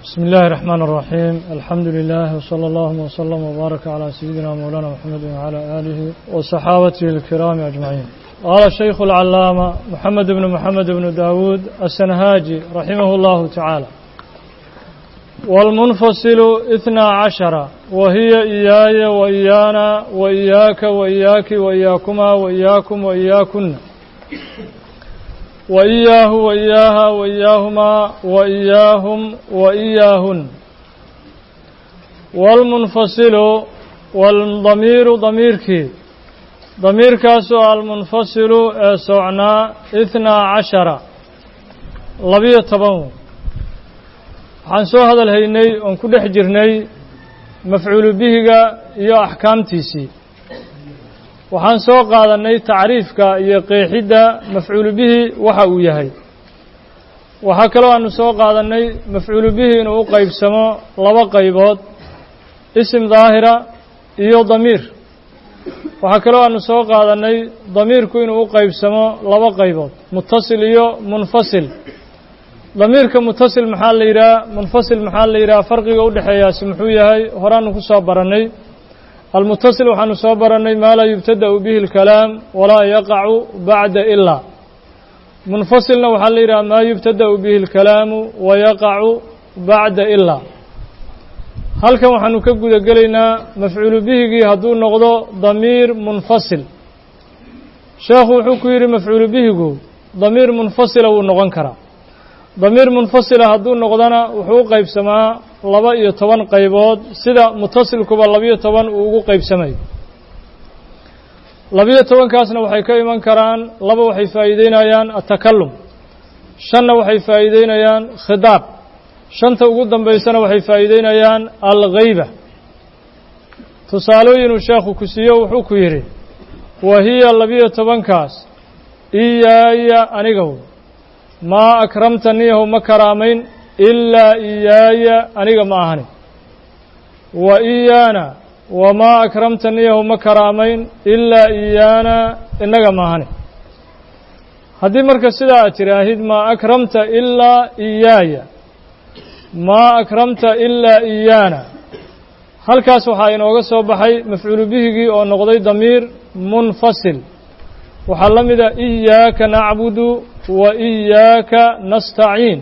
بسم الله الرحمن الرحيم الحمد لله وصلى الله وسلم وبارك على سيدنا مولانا محمد وعلى آله وصحابته الكرام أجمعين قال الشيخ العلامة محمد بن محمد بن داود السنهاجي رحمه الله تعالى والمنفصل اثنا عشر وهي إياي وإيانا وإياك وإياك وإياكما وإياكم وإياكن وإياه وإياها وإياهما وإياهم وإياهن والمنفصل والضمير ضميرك ضمير كاسو المنفصل سعنا اثنا عشر لبية طبعا waxaan soo hadal haynay oon ku dhex jirnay mafcuulu bihiga iyo axkaamtiisii waxaan soo qaadannay tacriifka iyo qeexidda mafcuulu bihi waxa uu yahay waxaa kaloo aanu soo qaadannay mafcuulu bihi inuu u qaybsamo laba qaybood isim daahira iyo damiir waxaa kaloo aanu soo qaadannay damiirku inuu u qaybsamo laba qaybood mutasil iyo munfasil damiirka mutasil maxaa la yidhaha munfasil maxaa la yidhaha farqiga u dhexeeyaasi muxuu yahay horaanu ku soo barannay almutasil waxaanu soo barannay maa laa yubtada'u bihi اlkalaam walaa yaqacu bacda ilaa munfasilna waxaa la yidhaha maa yubtada'u bihi اlkalaamu wayaqacu bacda ilaa halkan waxaanu ka guda gelaynaa mafcuulu bihigii hadduu noqdo damiir munfasil sheekhu wuxuu ku yidhi mafcuulu bihigu damiir munfasila wuu noqon karaa damiir munfasila hadduu noqdona wuxuu u qaybsamaa laba iyo toban qaybood sida mutasilkuba labiyo toban uu ugu qaybsamayo labiyo tobankaasna waxay ka iman karaan laba waxay faa'iideynayaan atakalum shanna waxay faa'iideynayaan khidaab shanta ugu dambaysana waxay faa'iideynayaan alghayba tusaalooyinuu sheekhu ku siiyo wuxuu ku yidhi wa hiya labiyo tobankaas iyaaya anigaw maa akramtaniyahu ma karaamayn ilaa iyaaya aniga ma ahani wa iyaana wamaa akramtaniyahu ma karaamayn ilaa iyaana innaga ma ahani haddii marka sidaa aad tiraahid maa akramta ilaa iyaaya maa akramta ilaa iyaana halkaas waxaa inooga soo baxay mafcuulu bihigii oo noqday damiir munfasil waxaa la mida iyaaka nacbudu wa iyaaka nastaciin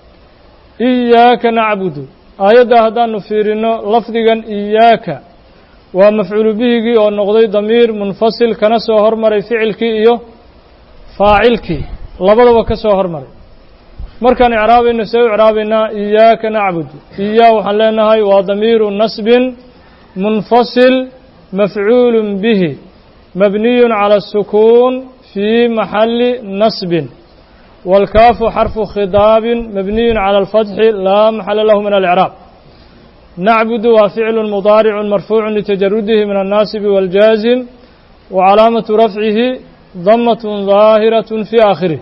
iyaaka nacbudu aayaddaa haddaanu fiirino lafdigan iyaaka waa mafcuulu bihigii oo noqday damiir munfasil kana soo hormaray ficilkii iyo faacilkii labadaba ka soo hormaray markaan icraabayno see u icraabaynaa iyaaka nacbudu iyaa waxaan leenahay waa damiiru nasbin munfasil mafcuulu bihi mabniyu calى الsukuun fii maxali nasbin wاlkaafu xarfu khidaabin mabniyu calى اlfatxi laa maxala lahu min alإcraab nacbudu waa ficlu mudaaricu marfuucu litajarudihi min الnaasibi wاljaazim wa calaamatu rafcihi damaة ظaahiraة fii aakhirih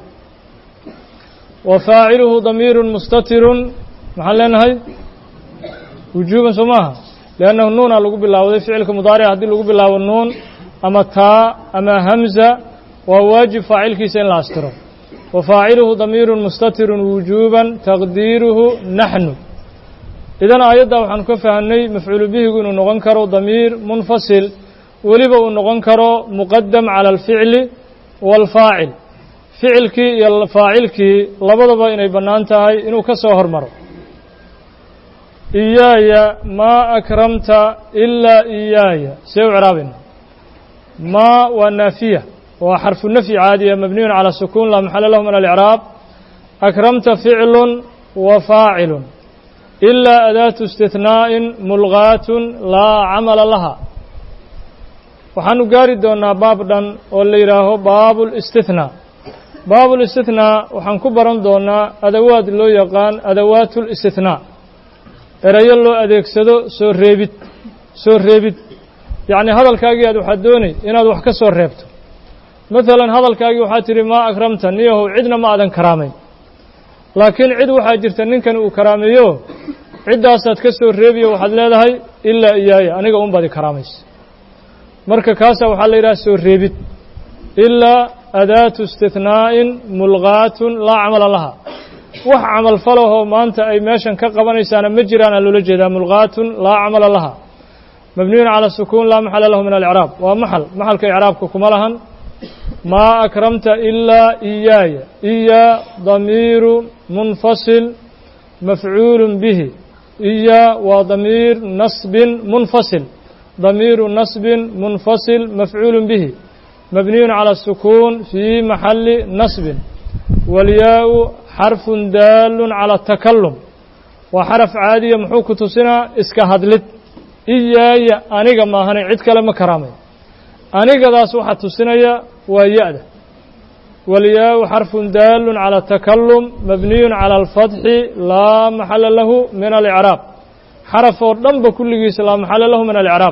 wa faaciluhu damiiru mustatiru maxaan leenahay wujuuban soo maaha liannahu nuuna lagu bilaawday ficilka mudaaric haddii lagu bilaabo nuun ama taa ama hamza waa waajib faacilkiisa in la astiro wa faaciluhu damiiru mustatiru wujuuban taqdiiruhu naxnu idan aayadda waxaanu ka fahamnay mafcuulu bihigu inuu noqon karo damiir munfasil weliba uu noqon karo muqadam cala alficli waalfaacil ficilkii iyo faacilkii labadaba inay bannaan tahay inuu ka soo hormaro iyaaya maa akramta ilaa iyaaya see u ciraabayna ma waa naafiya waa xarfu nafyi caadiya mabniyun calى sukuun laa maxala lahu min alicraab akramta ficlu wa faacilu ilaa adaatu istihnaa'in mulgaatun laa camala laha waxaanu gaari doonaa baab dhan oo la yidhaaho baabu اlاstihnaa baabu اlistihnaa waxaan ku baran doonaa adawaad loo yaqaan adawaat اlistihnaa erayo loo adeegsado soo reebid soo reebid yacni hadalkaagii aad waxaad doonay inaad wax ka soo reebto maalan hadalkaagii waxaad tidhi maa akramta niyahow cidna ma aadan karaamayn laakiin cid waxaa jirta ninkani uu karaameeyo ciddaasaad ka soo reebiyo waxaad leedahay ilaa iyaaya aniga un baad i karaamaysa marka kaasaa waxaa la yidhaha soo reebid ilaa adaatu istihnaa'in mulgaatun laa camala laha wax camal falahoo maanta ay meeshan ka qabanaysaana ma jiraana loola jeedaa mulqaatun laa camala laha mabniyun cala sukuun laa maxala lahu min alcraab waa maxal maxalka icraabka kuma lahan maa akramta ilaa iyaaya iyaa damiiru munfasil mafcuulu bihi iyaa waa damiir nasbin munfasil damiiru nasbin munfasil mafcuulu bihi mabniyun cala sukuun fii maxali nasbin walyaa-u xarfun daalun cala takalum waa xaraf caadiya muxuu ku tusinaa iska hadlid iyaaya aniga maahane cid kale ma karaamay anigadaas waxaa tusinaya waa ya-da walyaa-u xarfun daalun cala takalum mabniyun cala alfatxi laa maxala lahu min alicraab xaraf oo dhanba kulligiisa laa maxala lahu min alicraab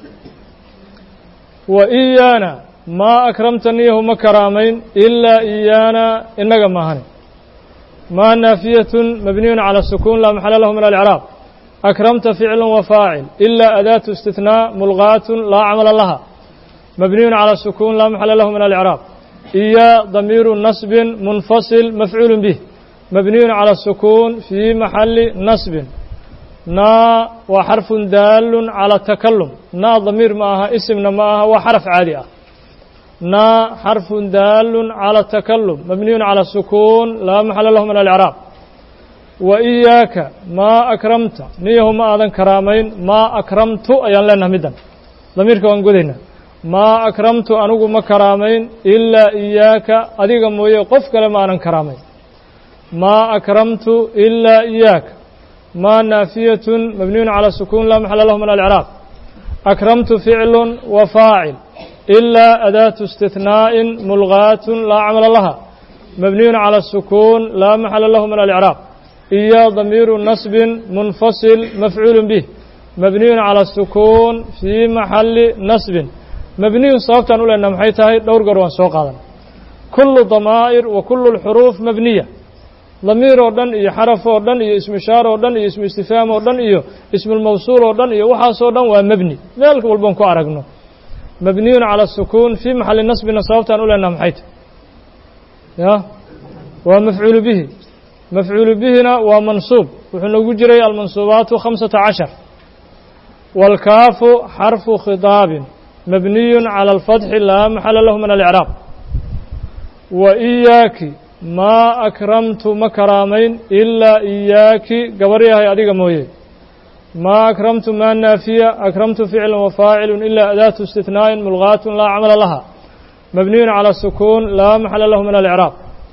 wa iyaana maa akramtaniyahu ma karaamayn ilaa iyaana inaga maahane maa naafiyatun mabniyun cala sukuun laa maxala lahu min alicraab akramta ficlu wa faacil ilaa adaatu istithnaa mulqaatun laa camala laha mabniyun cala sukuun laa maxala lahu min alicraab iyaa damiiru nasbin munfasil mafcuulu bih mabniyun cala sukuun fii maxali nasbin naa waa xarfun daalun cala takalum naa damiir ma aha isimna ma aha waa xaraf caadi ah naa xarfun daalun cala takalum mabniyun cala sukuun laa maxala lahu min alicraab wa iyaaka maa akramta niyahu ma aadan karaamayn maa akramtu ayaan leenaha middan damiirka waan godaynaa maa akramtu anigu ma karaamayn ilaa iyaaka adiga mooye qof kale ma aanan karaamayn maa akramtu ilaa iyaaka maa naafiyatun mabniyun cala sukuun laa maxala lahu min alicraab akramtu ficlun wa faacil ilaa adaatu istihnaa'in mulqaatun laa camala laha mabniyun cala sukuun laa maxala lahu min alicraab iyaa damiiru nasbin munfasil mafcuulu bih mabniyun cala sukuun fii maxali nasbin mabniyun sababtaan u leenaha maxay tahay dhowr goor waan soo qaadan kullu damaa'ir wa kullu lxuruuf mabniya damiir oo dhan iyo xaraf oo dhan iyo ismishaar oo dhan iyo ismu istifhaam oo dhan iyo ismulmawsuul oo dhan iyo waxaasoo dhan waa mebni meel walban ku aragno mabniyun cala sukuun fii maxali nasbina sababtaan u leenaha maxay tahay ya waa mafcuulu bihi mafcuulu bihina waa mansuub wuxuu nagu jiray almansuubaatu khamsata cashar wاlkaafu xarfu khiطaabin mabniyun calى اlfatxi laa maxala lahu min alicraab wa iyaaki maa akramtu ma karaamayn ilaa iyaaki gabar yahay adiga mooye maa akramtu maa naafiya akramtu ficla wafaacilu ilaa adaatu istihnaa'in mulqaatun laa camala laha mabniyun calى sukuun laa maxala lahu min alicraab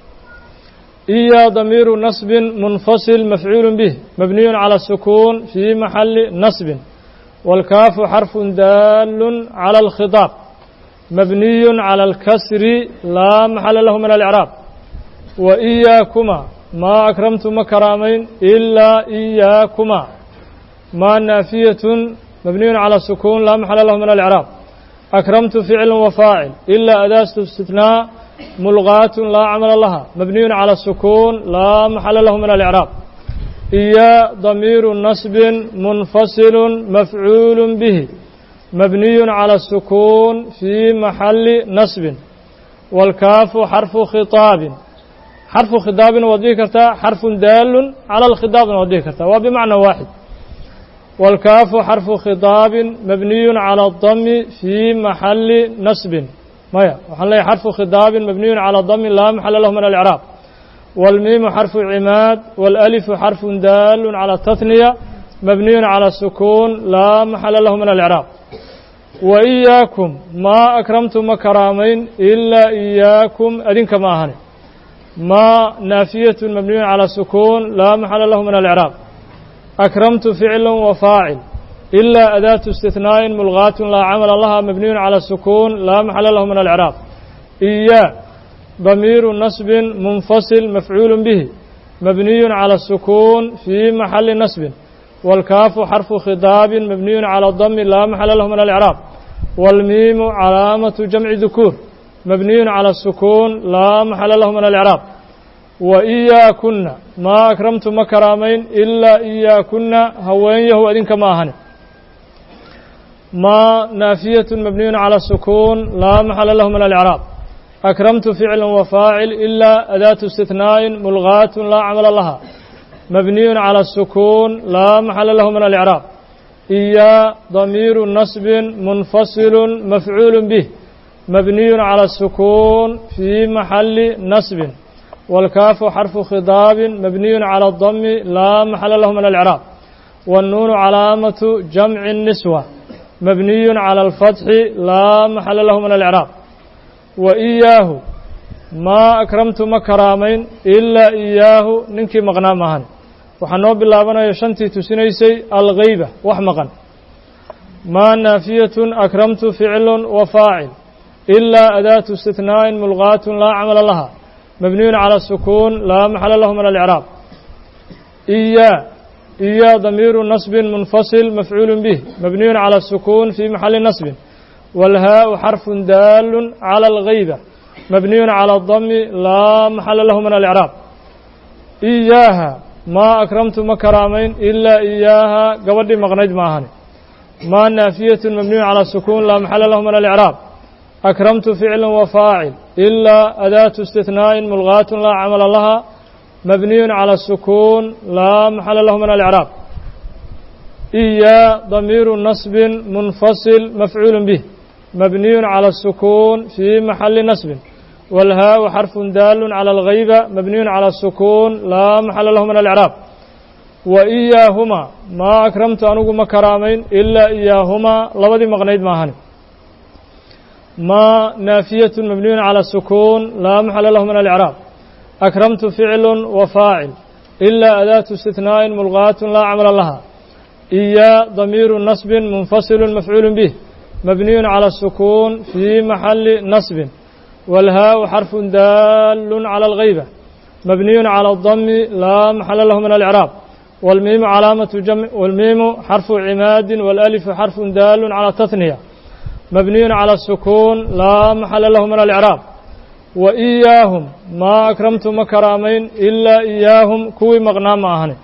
إيا ضمير نصب منفصل مفعول به مبني على السكون في محل نصب والكاف حرف دال على الخطاب مبني على الكسر لا محل له من الإعراب وإياكما ما أكرمتم كرامين إلا إياكما ما نافية مبني على السكون لا محل له من الإعراب أكرمت فعل وفاعل إلا أداة استثناء ملغاة لا عمل لها مبني على السكون لا محل له من الإعراب إيا ضمير نصب منفصل مفعول به مبني على السكون في محل نصب والكاف حرف خطاب حرف خطاب وضيكرتا حرف دال على الخطاب وضيكرتا وبمعنى واحد والكاف حرف خطاب مبني على الضم في محل نصب maya waxaan leeyahy xarfu khidaabin mabniyun calى damin laa maxala lahu min alإcraab wاlmiimu xarfu cimaad wاlأlifu xarfu daalun calى taثniya mabniyun calى sukuun laa maxala lahu min alإcraab wa إiyaakum maa akramtu ma karaamayn ilaa إiyaakum adinka ma ahani maa naafiyatu mabniyun calى sukuun laa maxala lahu min alإcraab akramtu ficla wafaacil إلا أداة استثناء ملغاة لا عمل لها مبني على السكون لا محل له من الإعراب إياه ضمير نصب منفصل مفعول به مبني على السكون في محل نصب والكاف حرف خطاب مبني على الضم لا محل له من الإعراب والميم علامة جمع ذكور مبني على السكون لا محل له من الإعراب وإياكن ما أكرمت مكرامين إلا إياكن هوين يهو أدين كما أهني ما نافية مبني على السكون لا محل له من الإعراب أكرمت فعل وفاعل إلا أداة استثناء ملغاة لا عمل لها مبني على السكون لا محل له من الإعراب إيا ضمير نصب منفصل مفعول به مبني على السكون في محل نصب والكاف حرف خضاب مبني على الضم لا محل له من الإعراب والنون علامة جمع النسوة مبني على الفتح لا محل له من الإعراب وإياه ما أكرمت مكرامين إلا إياه ننكي مغنامهن وحنو بالله يشنتي تسنيسي الغيبة وحمقا ما نافية أكرمت فعل وفاعل إلا أداة استثناء ملغاة لا عمل لها مبني على السكون لا محل له من الإعراب إياه إيا ضمير نصب منفصل مفعول به مبني على السكون في محل نصب والهاء حرف دال على الغيبة مبني على الضم لا محل له من الإعراب إياها ما أكرمت مكرامين إلا إياها قبل مغنج ماهن ما نافية مبني على السكون لا محل له من الإعراب أكرمت فعل وفاعل إلا أداة استثناء ملغاة لا عمل لها مبني على السكون لا محل له من الإعراب إيا ضمير نصب منفصل مفعول به مبني على السكون في محل نصب والهاء حرف دال على الغيبة مبني على السكون لا محل له من الإعراب وإياهما ما أكرمت أنه مكرامين إلا إياهما لبدي مغنيد ماهن ما نافية مبني على السكون لا محل له من الإعراب أكرمت فعل وفاعل إلا أداة استثناء ملغاة لا عمل لها إيا ضمير نصب منفصل مفعول به مبني على السكون في محل نصب والهاء حرف دال على الغيبة مبني على الضم لا محل له من الإعراب والميم علامة جمع والميم حرف عماد والألف حرف دال على التثنية مبني على السكون لا محل له من الإعراب وإياهم ما أكرمت مكرامين إلا إياهم كوي مغنام أهني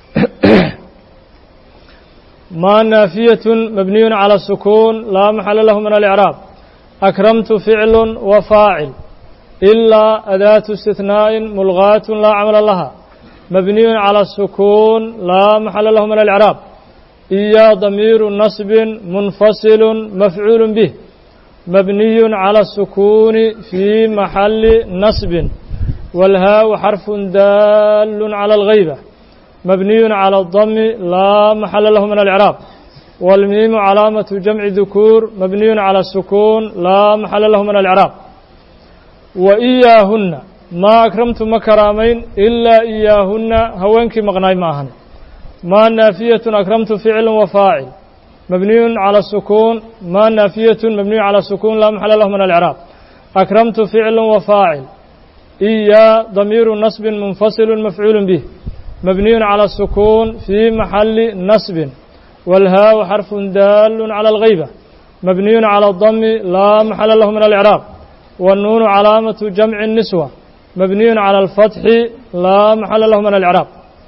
ما نافية مبني على السكون لا محل له من الإعراب أكرمت فعل وفاعل إلا أداة استثناء ملغاة لا عمل لها مبني على السكون لا محل له من الإعراب إيا ضمير نصب منفصل مفعول به مبني على السكون في محل نصب والهاء حرف دال على الغيبة مبني على الضم لا محل له من الإعراب والميم علامة جمع ذكور مبني على السكون لا محل له من الإعراب وإياهن ما أكرمت مكرامين إلا إياهن هوانك مغناي معهن ما نافية أكرمت فعل وفاعل مبني على السكون ما نافية مبني على السكون لا محل له من الإعراب أكرمت فعل وفاعل إيا ضمير نصب منفصل مفعول به مبني على السكون في محل نصب والهاء حرف دال على الغيبة مبني على الضم لا محل له من الإعراب والنون علامة جمع النسوة مبني على الفتح لا محل له من الإعراب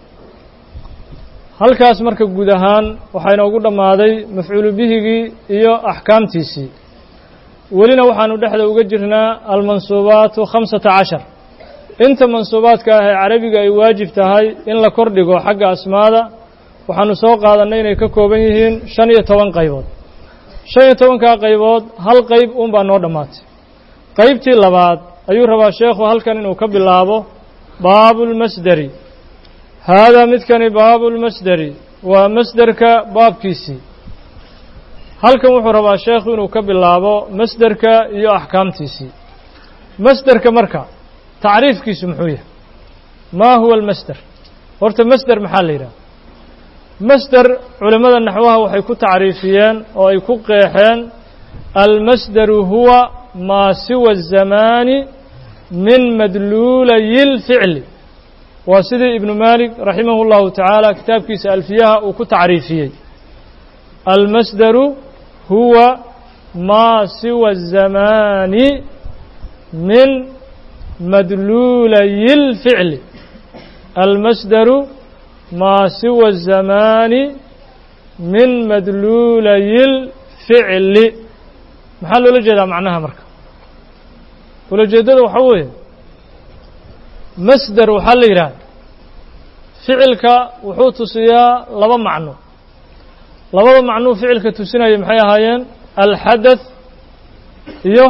halkaas marka guud ahaan waxaa inoogu dhammaaday mafcuulu bihigii iyo axkaamtiisii welina waxaanu dhexda uga jirnaa almansuubaatu khamsata cashar inta mansuubaadka ah ee carabiga ay waajib tahay in la kordhigo xagga asmaada waxaanu soo qaadannay inay ka kooban yihiin shan iyo toban qaybood shan iyo tobankaa qaybood hal qayb uunbaa noo dhammaatay qaybtii labaad ayuu rabaa sheekhu halkan inuu ka bilaabo baabulmasderi haadaa midkani baabulmasderi waa masderka baabkiisii halkan wuxuu rabaa sheekhu inuu ka bilaabo masderka iyo axkaamtiisii masderka marka tacriifkiisu muxuu yahay maa huwa almasder horta masder maxaa la yidhaha masder culimmada naxwaha waxay ku tacriifiyeen oo ay ku qeexeen almasderu huwa maa siwa الzamaani min madluulayi اlficli waa sidii ibnu malik raximah اllahu tacaala kitaabkiisa alfiyaha uu ku tacriifiyey almasderu huwa maa siwa الzamaani min madluulayi اlficli almasderu maa siwa الzamaani min madluulayi اlficli maxaa loola jeedaa macnaha marka ulajeeddada waxaa weeye masder waxaa la yidhaha ficilka wuxuu tusiyaa laba macno labada macnuu ficilka tusinaya maxay ahaayeen alxadath iyo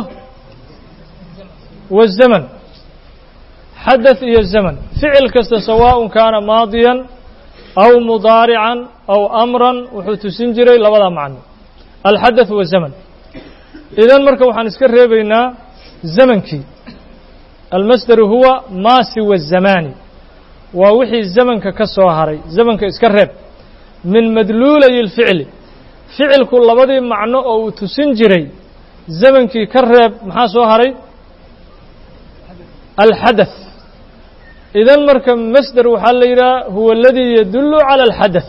wazaman xadath iyo zaman ficil kasta sawaaءun kaana maadiyan aw mudaarican aw amran wuxuu tusin jiray labada macno alxadath wazaman idan marka waxaan iska reebaynaa zamankii almasderu huwa maa siwa الzamaani waa wixii zamanka ka soo haray zamanka iska reeb min madluulay اlficli ficilku labadii macno oo uu tusin jiray zamankii ka reeb maxaa soo haray alxadaث idan marka masder waxaa la yidhaha huwa aladii yadullu calى alxadaث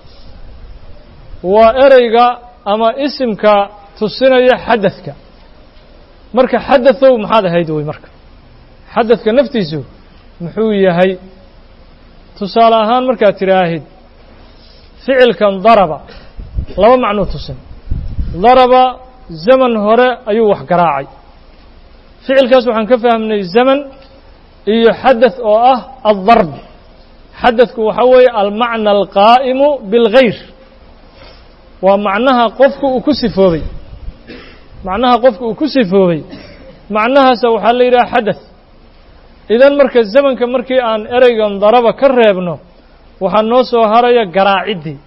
waa ereyga ama isimka tusinaya xadaثka marka xadaثow maxaad ahayd wey marka xadaثka naftiisu muxuu yahay tusaale ahaan markaad tidhaahid ficilkan daraba laba macnuu tusin daraba zaman hore ayuu wax garaacay ficilkaas waxaan ka fahmnay zaman iyo xadaث oo ah aldarb xadaثku waxaa weeye almacna alqaa'imu biاlgayr waa macnaha qofku uu ku sifoobay macnaha qofku uu ku sifoobay macnahaasa waxaa la yidhaha xadaث idan marka zamanka markii aan ereygan daraba ka reebno waxaa noo soo haraya garaaciddii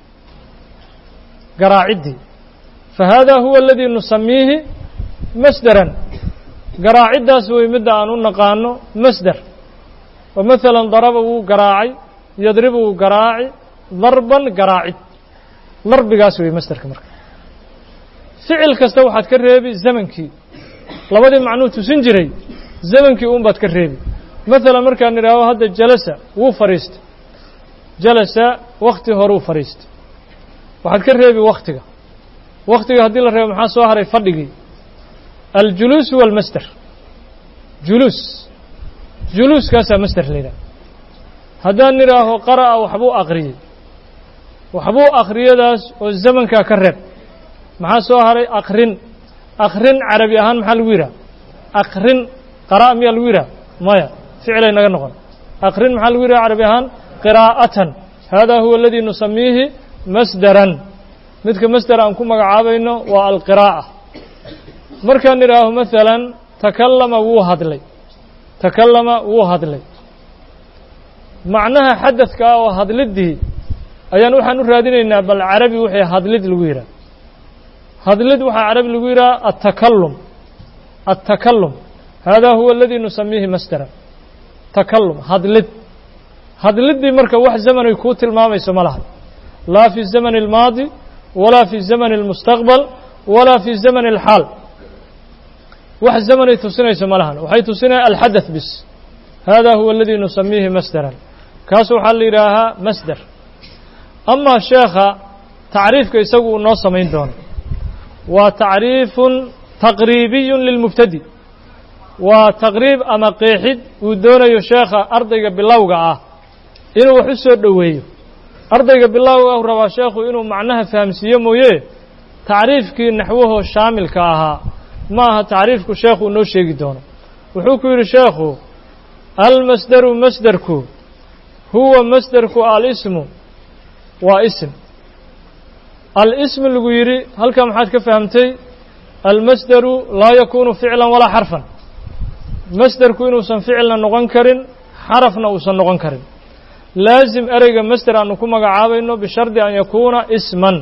garaaciddii fa hada huwa aladii nusamiihi masderan garaaciddaas wey midda aan u naqaano masder oo masalan daraba wuu garaacay yadribu wuu garaaci darban garaacid darbigaas wey masderka marka ficil kasta waxaad ka reebi zamankii labadii macnuu tusin jiray zamankii un baad ka reebi masalan markaan idhaaho hadda jalasa wuu fadhiistay jalasa wakti horuu fadhiistay waxaad ka reebi waktiga waktiga haddii la reebo maxaa soo haray fadhigii aljuluus huwa almasder juluus juluuskaasaa masder la yidhaha haddaan idhaaho qara'a waxbuu aqriyey waxbuu akhriyadaas oo zamankaa ka reeb maxaa soo haray akrin akrin carabi ahaan maxaa lagu yidhaha akrin qara'a miyaa lagu yidhaha maya ficilay naga noqon akrin maxaa lagu yidhaha carabi ahaan qiraa'atan hada huwa aladii nusamiihi masderan midka masder aan ku magacaabayno waa alqiraa'a markaan idhaaho masalan takallama wuu hadlay takallama wuu hadlay macnaha xadadka ah oo hadliddii ayaan waxaan u raadinaynaa bal carabi wixii hadlid lagu yidhaha hadlid waxaa carabi lagu yidhaha atakallum atakallum hada huwa aladii nusamiihi masderan takallum hadlid hadliddii marka wax zamanay kuu tilmaamayso ma laha laa fi zamani اlmaadi walaa fi zamani اlmustaqbal walaa fi zamani اlxaal wax zamanay tusinayso ma lahan waxay tusinaya alxadaث bis hada huwa aladii nusamiihi masderan kaas waxaa la yidhaahaa masder amaa sheekha tacriifka isagu uu noo samayn doono waa tacriifun taqriibiyu lilmubtadi waa taqriib ama qeexid uu doonayo sheekha ardayga bilowga ah inuu wax u soo dhoweeyo ardayga bilowga ah rabaa sheekhu inuu macnaha fahamsiiyo mooye tacriifkii naxwahoo shaamilka ahaa ma aha tacriifku sheekhu noo sheegi doono wuxuu ku yidhi sheekhu almasderu masderku huwa masderku alismu waa ism alism lagu yidhi halkaa maxaad ka fahamtay almasderu laa yakunu ficlan walaa xarfan masderku inuusan ficilna noqon karin xarafna uusan noqon karin laazim ereyga masder aanu ku magacaabayno bishardi an yakuuna isman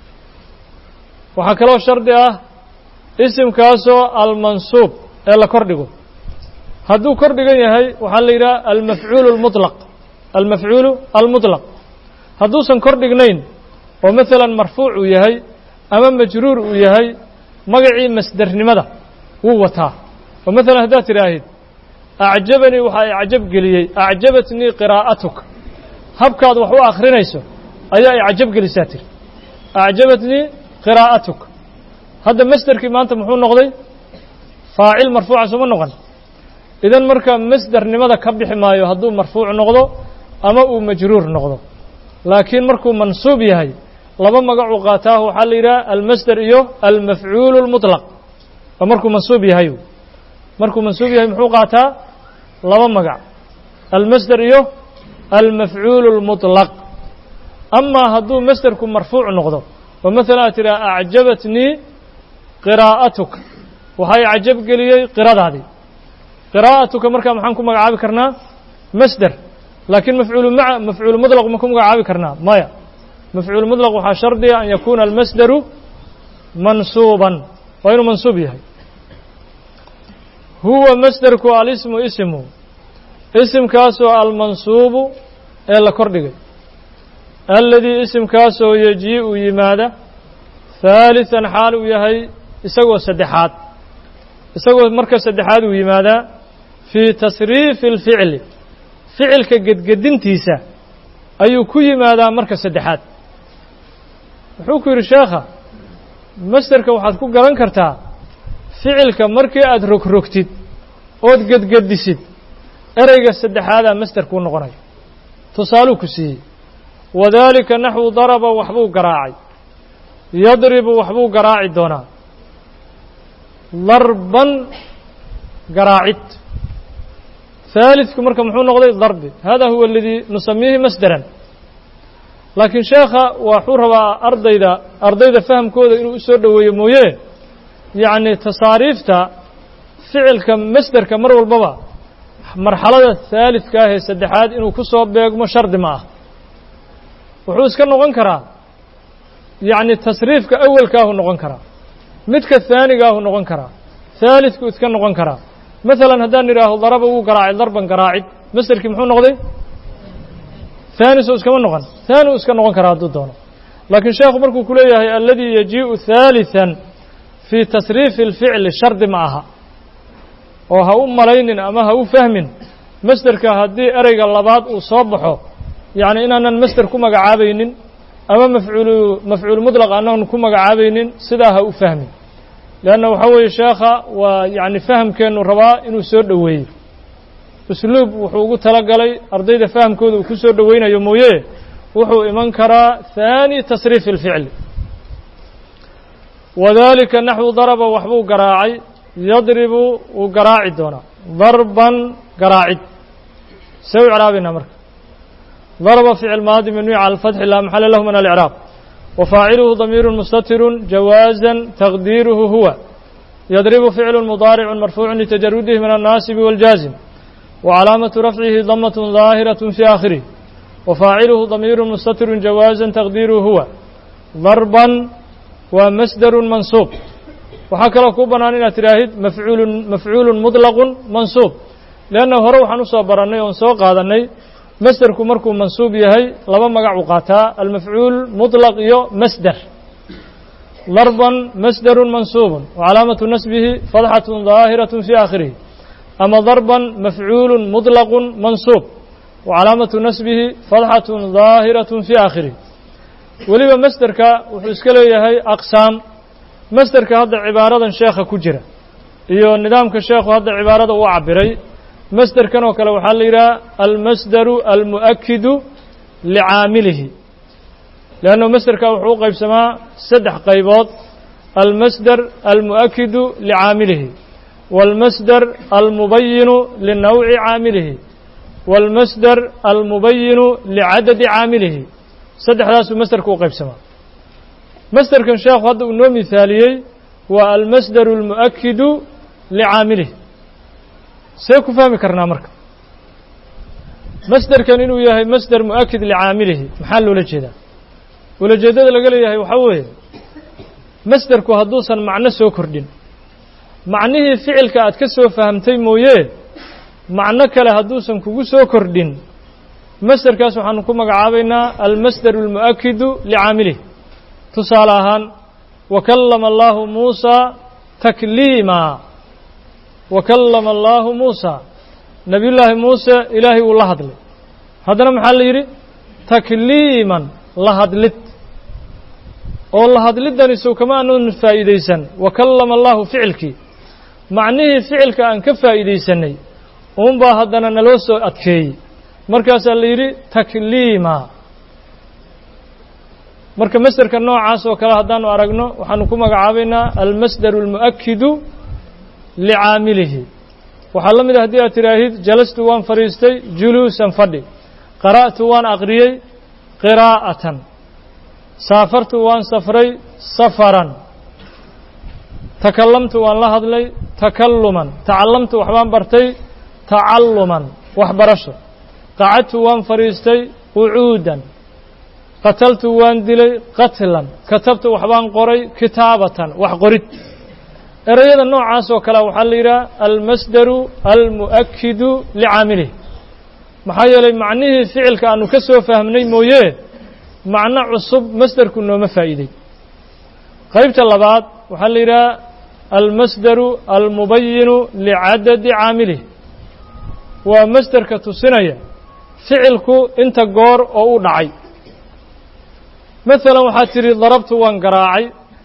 waxaa kaloo shardi ah isimkaasoo almansuub ee la kor dhigo hadduu kor dhigan yahay waxaa la yidhaha almafcuulu almuطlaq almafcuulu almuطlaq hadduusan kor dhignayn oo masalan marfuuc uu yahay ama majruur uu yahay magacii masdernimada wuu wataa oo masalan haddaad tidhaahid acjabanii waxaa i cajab geliyey acjabatnii qiraa'atuka habkaad wax u akhrinayso ayaa i cajab gelisaa tiri acjabatnii qiraa'atuka hadda masderkii maanta muxuu noqday faacil marfuuca sooma noqon idan marka masdernimada ka bixi maayo hadduu marfuuc noqdo ama uu majruur noqdo laakiin markuu mansuub yahay laba magacuu qaataahu waxaa la yidhaha almasder iyo almafcuulu اlmuطlaq oo markuu mansuub yahay markuu mansuub yahay muxuu qaataa laba magac almasder iyo almafcuulu اlmuطlaq amaa hadduu masderku marfuuc noqdo oo maala aad tidhaha acjabatnii qiraa'atuka waxay cajab geliyey qiradaadii qiraa'atuka markaa maxaan ku magacaabi karnaa masder laakiin mafcuulu maa mafcuulu muطlaq ma ku magacaabi karnaa maya mafcuulu muطlaq waxaa shardiga an yakuuna almasderu mansuuban waa inuu mansuub yahay huwa masderku alismu ismu isimkaasoo almansuubu ee la kordhigay aladii isimkaasoo yejii-u yimaada haaliثan xaal uu yahay isagoo saddexaad isagoo marka saddexaad uu yimaadaa fii tasriifi اlficli ficilka gedgedintiisa ayuu ku yimaadaa marka saddexaad wuxuu ku yidhi sheekha masderka waxaad ku garan kartaa ficilka markii aad rogrogtid ood gedgedisid ereyga saddexaadaa masder kuu noqonaya tusaaluu ku siiyey wadaalika naxwu daraba waxbuu garaacay yadribu waxbuu garaaci doonaa darban garaacid haalidku marka muxuu noqday darbi hada huwa aladii nusamiihi masderan laakiin sheekha waxuu rabaa ardayda ardayda fahamkooda inuu u soo dhoweeyo mooye yacni tasaariifta ficilka masderka mar walbaba marxalada haalidka ah ee saddexaad inuu ku soo beegmo shardi ma ah wuxuu iska noqon karaa yacni tasriifka awelkaahu noqon karaa midka haanigaahu noqon karaa haalidku iska noqon karaa masalan haddaan idhaaho daraba wuu garaacay darban garaacid masderkii muxuu noqday haani soo iskama noqon haani uu iska noqon karaa hadduu doono laakiin sheekhu markuu ku leeyahay aladii yajii'u haaliثan fii tasriifi اlficli shardi ma aha oo ha u malaynin ama ha u fahmin masderka haddii ereyga labaad uu soo baxo yacni inaanan masder ku magacaabaynin ama mafcuulu mafcuul muطlaq aanan ku magacaabaynin sidaa ha u fahmin leanna waxaa weeye sheekha waa yacni fahamkeennu rabaa inuu soo dhoweeyo usluub wuxuu ugu tala galay ardayda fahamkooda uu ku soo dhoweynayo mooye wuxuu iman karaa haani tasriifi اlficli wadalika naxwu daraba waxbuu garaacay yadribu wuu garaaci doonaa darban garaacid see u icraabina marka darba ficil maadi mabniy cala alfatxi laa maxala lahu min alicraab wafaaciluhu damiiru mustatirun jawaaza taqdiiruhu huwa yadribu ficlu mudaaricu marfuucu litajarudihi min annaasibi wاljaazim wcalaamatu rafcihi damat daahiraة fi aakhirih wafaaciluhu damiiru mustatirun jawaaza taqdiiruhu huwa darban waa masderu mansuub waxaa kaloo kuu bannaan inaad tidhaahid mafcuulu mafcuulu muطlaqu mansuub leanna hore waxaan usoo barannay oon soo qaadannay masderku markuu mansuub yahay laba magacuu qaataa almafcuul muطlaq iyo masder darban masderu mansuubu wacalaamatu nasbihi fadxaة daahiraة fi aakhirihi ama darban mafcuulu muطlaqu mansuub wacalaamatu nasbihi fadxaة daahiraة fi aakhirihi weliba masderka wuxuu iska leeyahay aqsaam masderka hadda cibaaradan sheekha ku jira iyo nidaamka sheekhu hadda cibaarada uu cabiray masderkan oo kale waxaa la yidhaha almasderu almu'akidu licaamilihi leanna masderka wuxuu u qaybsamaa saddex qaybood almasder almu'akidu licaamilihi wاlmasder almubayinu linawci caamilihi wاlmasder almubayinu licadadi caamilihi saddexdaasuu masderka u qaybsamaa masderkan sheekhu hadda uu noo mihaaliyey waa almasderu almu'akidu licaamilihi see ku fahmi karnaa marka masderkan inuu yahay masder mu'akid licaamilihi maxaa loola jeedaa ulajeeddada laga leeyahay waxaa weeye masderku hadduusan macno soo kordhin macnihii ficilka aad ka soo fahamtay mooye macno kale hadduusan kugu soo kordhin masderkaas waxaanu ku magacaabaynaa almasderu almu'akidu licaamilihi tusaale ahaan wakallama allaahu muusaa takliima wakallama allaahu muusaa nebiyullaahi muuse ilaahay wuu la hadlay haddana maxaa la yidhi takliiman la hadlid oo la hadliddani sow kama aanan faa'iidaysan wakallama allaahu ficilkii macnihii ficilka aan ka faa'iidaysanay uunbaa haddana naloo soo adkeeyey markaasaa la yidhi takliima marka masderka noocaas oo kale haddaanu aragno waxaanu ku magacaabaynaa almasderu almu'akidu licaamilihi waxaa la mid a haddii aad tidhaahid jalastu waan fadhiistay juluusan fadhi qara'tu waan aqriyey qiraa'atan saafartu waan safray safaran takallamtu waan la hadlay takalluman tacallamtu waxbaan bartay tacalluman waxbarasho qacadtu waan fadhiistay qucuudan qataltu waan dilay qatlan katabtu waxbaan qoray kitaabatan wax qorid ereyada noocaas oo kale waxaa la yidhaha almasdaru almu'akidu licaamilih maxaa yeelay macnihii ficilka aanu ka soo fahmnay mooye macno cusub masderku nooma faa'iidey qaybta labaad waxaa la yidhaha almasdaru almubayinu licadadi caamilih waa masderka tusinaya ficilku inta goor oo u dhacay masalan waxaad tidhi darabtu waan garaacay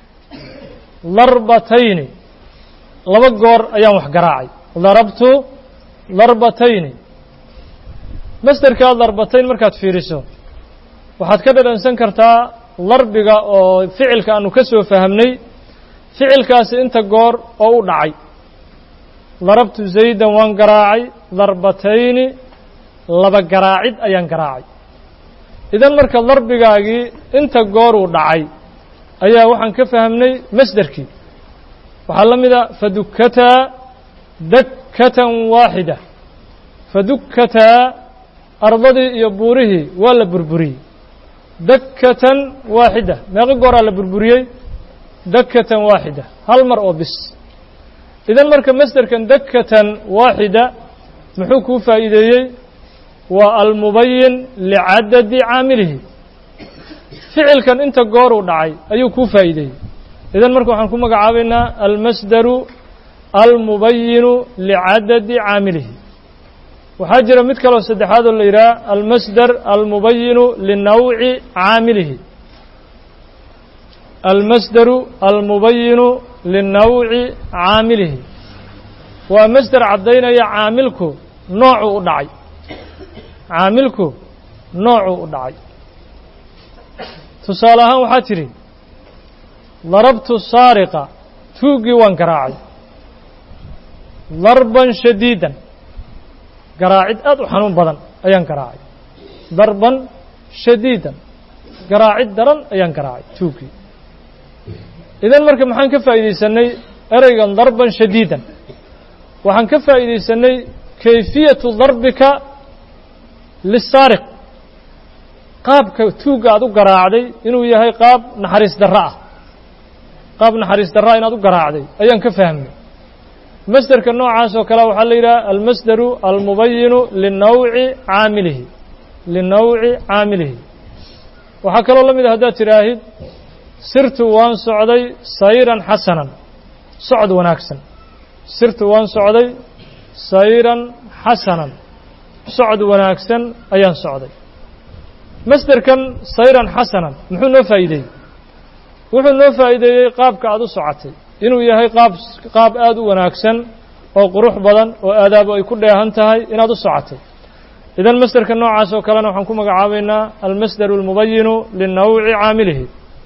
darbatayni laba goor ayaan wax garaacay darabtu darbatayni masderkaa darbatayn markaad fiiriso waxaad ka dhadhansan kartaa darbiga oo ficilka aanu ka soo fahamnay ficilkaasi inta goor oo u dhacay darabtu zaydan waan garaacay darbatayni laba garaacid ayaan garaacay idan marka darbigaagii inta goor uu dhacay ayaa waxaan ka fahmnay masderkii waxaa la mid a fadukkataa dakkatan waaxida fadukkataa ardadii iyo buurihii waa la burburiyey dakkatan waaxida meeqo gooraa la burburiyey dakkatan waaxida hal mar oo bis idan marka masderkan dakkatan waaxida muxuu kuu faa'iideeyey waa almubayin licadadi caamilihi ficilkan inta goor uu dhacay ayuu kuu faa'iideeyey idan marka waxaan ku magacaabaynaa almasdaru almubayinu licadadi caamilihi waxaa jira mid kaloo saddexaad oo la yidhaha almasdar almubayinu linawci caamilihi almasdaru almubayinu linawci caamilihi waa masder caddaynaya caamilku noocuu u dhacay caamilku noocuu u dhacay tusaale ahaan waxaa tidhi darabtu saariqa tuuggii waan garaacay darban shadiidan garaacid aad u xanuun badan ayaan garaacay darban shadiidan garaacid daran ayaan garaacay tuuggii idan marka maxaan ka faa'iidaysanay ereygan darban shadiidan waxaan ka faa'iidaysanay kayfiyatu darbika lisaariq qaabka tuugga aad u garaacday inuu yahay qaab naxariis darro ah qaab naxariis darraa inaad u garaacday ayaan ka fahmnay masderka noocaas oo kale waxaa la yidhaha almasdaru almubayinu linawci caamilihi linawci caamilihi waxaa kaloo la mid a haddaad tidhaahid sirtu waan socday sayran xasanan socod wanaagsan sirtu waan socday sayran xasanan socod wanaagsan ayaan socday masderkan sayran xasanan muxuu noo faa'iideeyey wuxuu noo faa'iideeyey qaabka aad u socotay inuu yahay qaab qaab aad u wanaagsan oo qurux badan oo aadaabo ay ku dheehan tahay inaad u socotay idan masderka noocaas oo kalena waxaan ku magacaabaynaa almasdaru almubayinu linawci caamilihi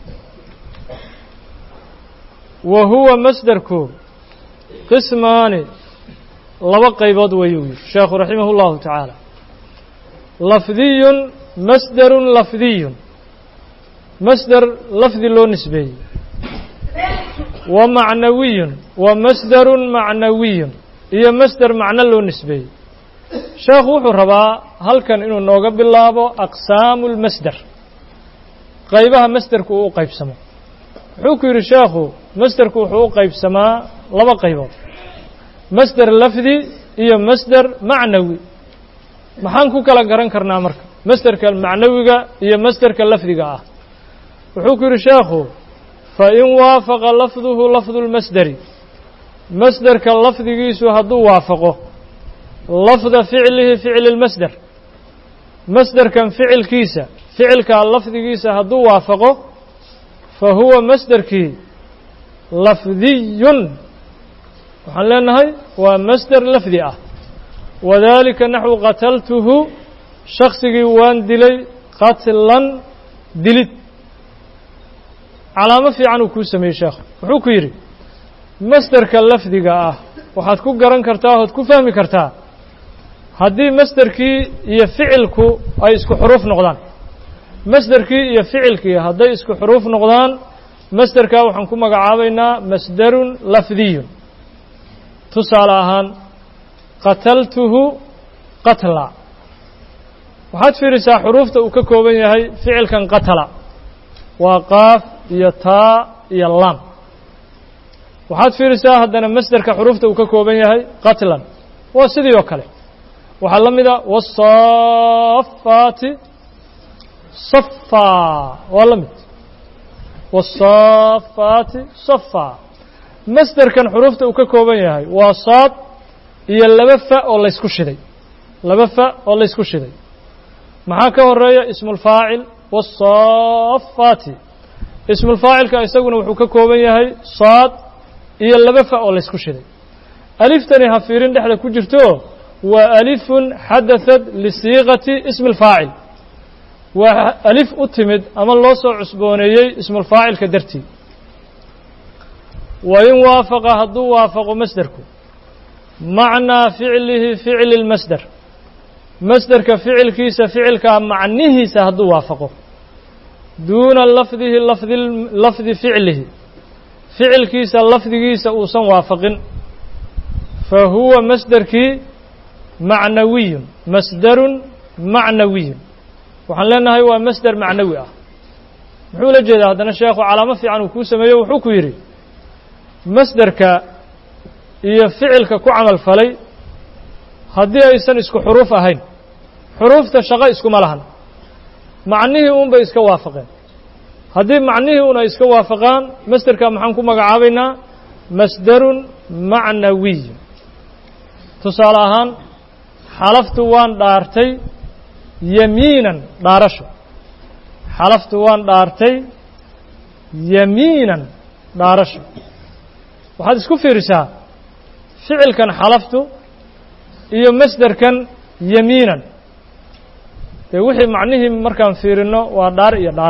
wa huwa masderku qismaani laba qaybood weeyuu yidhi sheekhu raximah اllahu tacaala lafdiyun masderun lafdiyun masder lafdi loo nisbeeyey wa macnawiyun wa masderun macnawiyun iyo masder macno loo nisbeeyey sheekhu wuxuu rabaa halkan inuu nooga bilaabo aqsaamu lmasder qaybaha masderku uu u qaybsamo wuxuu ku yidhi sheekhu masderku wuxuu u qaybsamaa laba qaybood masder lafdi iyo masder macnawi maxaan ku kala garan karnaa marka masderka macnawiga iyo masderka lafdiga ah wuxuu ku yidhi sheekhu fain waafaqa lafduhu lafdu lmasderi masderka lafdigiisu hadduu waafaqo lafda ficlihi ficli lmasder masderkan ficilkiisa ficilkaa lafdigiisa hadduu waafaqo fa huwa masderkii lafdiyun waxaan leenahay waa masder lafdi ah wadalika naxwu qataltuhu shaksigii waan dilay qatlan dilid calaamo fiican uu kuu sameeyey sheekhu wuxuu ku yidhi masderka lafdiga ah waxaad ku garan kartaa ood ku fahmi kartaa haddii masderkii iyo ficilku ay isku xuruuf noqdaan masderkii iyo ficilkii hadday isku xuruuf noqdaan masderkaa waxaan ku magacaabaynaa masderun lafdiyun tusaale ahaan qataltuhu qatla waxaad fiirisaa xuruufta uu ka kooban yahay ficilkan qatala waa qaaf iyo taa iyo lam waxaad fiirisaa haddana masderka xuruufta uu ka kooban yahay qatlan waa sidii oo kale waxaa la mida wasafaati safaa waa la mid wasafaati safaa masderkan xuruufta uu ka kooban yahay waa saad iyo laba fa oo laysku shiday laba fa oo laysku shiday maxaa ka horeeya ismulfaacil wasafaati ismulfaacilka isaguna wuxuu ka kooban yahay saad iyo laba fa oo laysku shiday aliftani ha fiirin dhexda ku jirto waa alifun xadaثat lisiiqati ismi اlfaacil waa alif u timid ama loo soo cusbooneeyey ismulfaacilka dartii wain waafaqa hadduu waafaqo masderku macnaa ficlihi ficli اlmasder masderka ficilkiisa ficilkaa macnihiisa hadduu waafaqo duuna lafdihi lafdi lafdi ficlihi ficilkiisa lafdigiisa uusan waafaqin fa huwa masderkii macnawiyun masderun macnawiyun waxaan leenahay waa masder macnawi ah muxuu la jeedaa haddana sheekhu calaamo fiican uu kuu sameeyo wuxuu ku yidhi masderka iyo ficilka ku camal falay haddii aysan isku xuruuf ahayn xuruufta shaqo iskuma lahan macnihii un bay iska waafaqeen haddii macnihii un ay iska waafaqaan masderka maxaan ku magacaabaynaa masderun macnawiy tusaale ahaan xalaftu waan dhaartay yamiinan dhaarasho xalaftu waan dhaartay yamiinan dhaarasho waxaad isku fiirisaa ficilkan xalaftu iyo masderkan yamiinan dee wixii macnihii markaan fiirinno waa dhaar iyo dhaar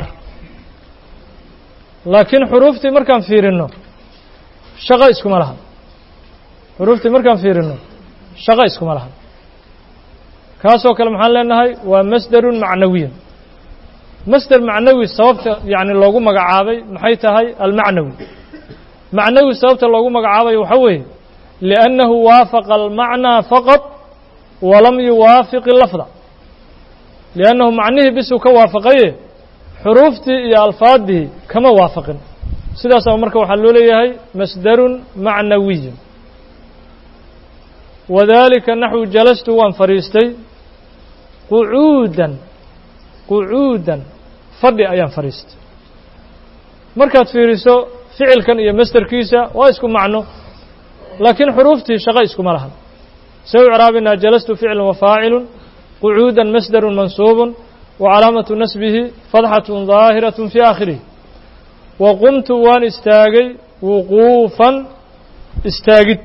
laakiin xuruuftii markaan fiirinno shaqo iskuma lahan xuruuftii markaan fiirinno shaqo iskuma lahan kaasoo kale maxaan leenahay waa masderun macnawiyun masder macnawi sababta yacni loogu magacaabay maxay tahay almacnawi macnawi sababta loogu magacaabayo waxaa weeye liannahu waafaqa almacnaa faqad walam yuwaafiq ilafda liannahu macnihii bisuu ka waafaqaye xuruuftii iyo alfaaddii kama waafaqin sidaasaba marka waxaa loo leeyahay masderun macnawiyun wadalika naxwu jalastu waan fadhiistay qucuudan qucuudan fadhi ayaan fadhiistay markaad fiiriso ficilkan iyo masderkiisa waa isku macno laakiin xuruuftii shaqo iskuma lahan se u craabinaa jalastu ficlu wafaacilu qucuuda masderu mansuubu wacalaamatu nasbihi fadxatun daahiraة fi aakhirihi wa qumtu waan istaagay wuquufan istaagid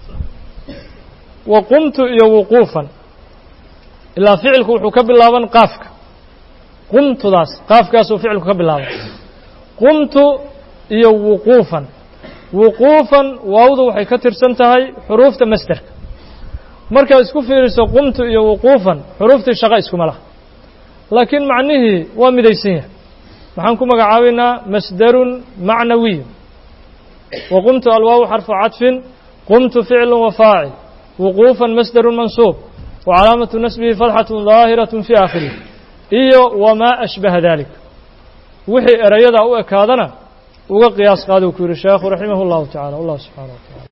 wa qumtu iyo wuquufan ilaa ficilku wuxuu ka bilaaban qaafka qumtudaas qaafkaasuu ficilku ka bilaaban qumtu iyo wuquufan wuquufan waawdu waxay ka tirsan tahay xuruufta masderka markaad isku fiiriso qumtu iyo wuquufan xuruuftii shaqo iskuma laha laakiin macnihii waa midaysan yahay maxaan ku magacaabaynaa masderun macnawiyun wa qumtu alwaawu xarfu cadfin qumtu ficlu wa faacil wuquufan masderun mansuub wa calaamatu nasbihi fadxatun daahiraة fi aakhirih iyo wamaa ashbaha dalik wixii erayadaa u ekaadana uga qiyaas qaaduu ku yihi sheekhu raximah اllahu tacala wallah subxana wa tacala